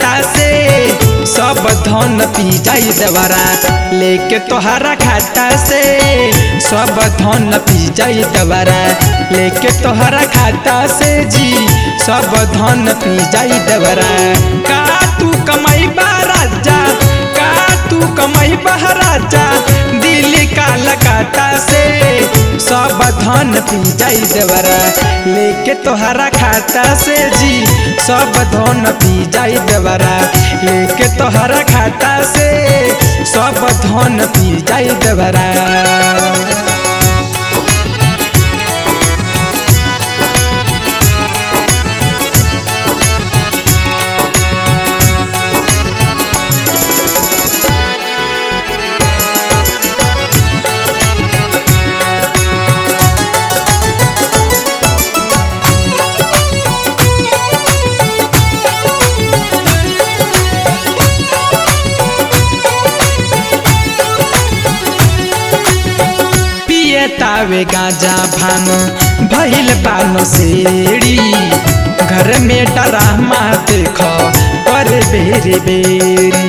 खाता से सब धन पी जाई देवरा लेके तोहरा खाता से सब धन पी जाई देवरा लेके तोहरा खाता से जी सब धन पी जाई देवरा का तू कमाई बा राजा का तू कमाई बा राजा दिल का लगाता से सब धन पी जाई देवरा लेके तोहरा खाता से जी सब धन पी जाई देवरा लेके तोहरा खाता से सब धन पी जाई देवरा पिए तावे गाजा भान भइल पानो सेड़ी घर में डरामा देख पर बेरी बेरी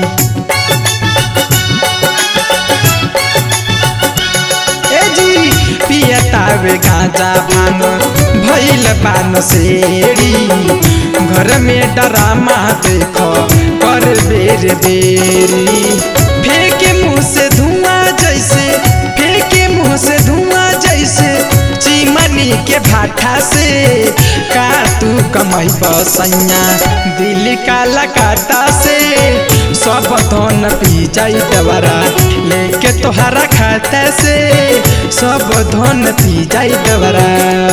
ए जी पिए तावे गाजा भान भइल पानो सेड़ी घर में डरामा देख पर बेरी बेरी फेंके मुंह से धुआं जैसे फेंके मुंह से धुआं जैसे चिमनी के भाठा से का तू कमाई बसैया दिल का लगाता से सब धन पी जाई दवरा लेके तोहरा खाता से सब धन पी जाई दवरा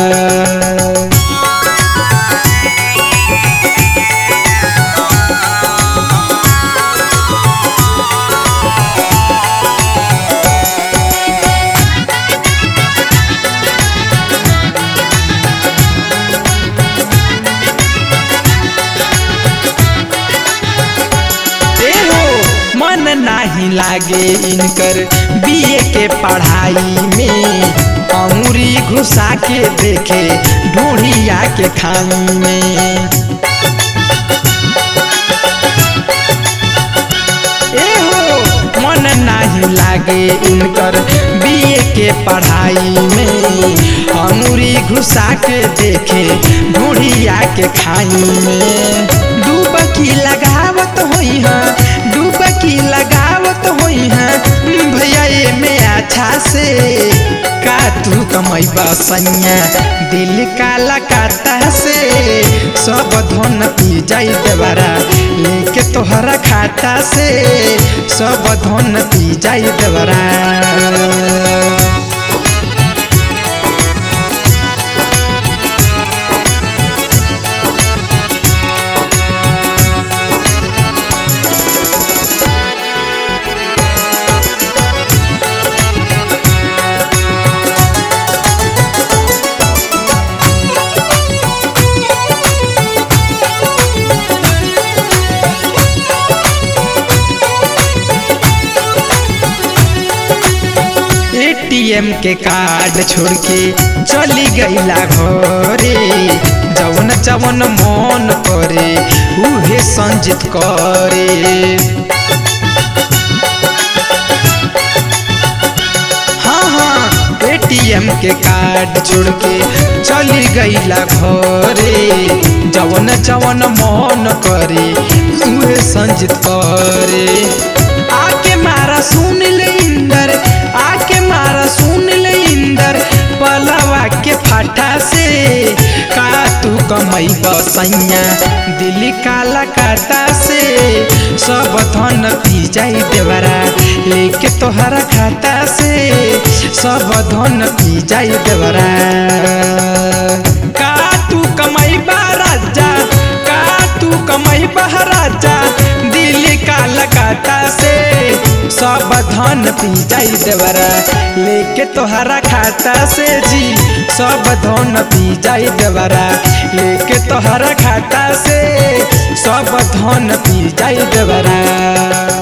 ए हो मन नाही लागे इनकर बीए के पढ़ाई में अमूरी घुसा के देखे ढूढ़िया के खाई में ए हो मन नाही लागे इनकर बीए के पढ़ाई में अंगूरी घुसा के देखे ढूढ़िया के खाई में डूबकी लगावत होई है डूबकी लगावत होई है भैया ये में अच्छा से का तू कमाई बसैया दिल का लगाता से सब धन पी जाई देवरा लेके तोहरा खाता से सब धन पी जाई देवरा एटीएम के कार्ड छोड़ के चली गईला घरे जवन जवन मन करे उहे संजित करे हाँ हाँ एटीएम के कार्ड छोड़ के चली गईला घरे जवन जवन मन करे उहे संजित करे आके मारा सुन ले इंदर आके मारा सुन ले इंदर पलवा के फाटा से का तू कमाई बसैया दिल काला काटा से सब धन पी जाई देवरा लेके तोहरा खाता से सब धन पी जाई देवरा का तू कमाई बा राजा का तू कमाई बा राजा दिल का लगाता से सब धन पी जाई देवरा लेके तोहरा खाता से जी सब धन पी जाई देवरा लेके तोहरा खाता से सब धन पी जाई देवरा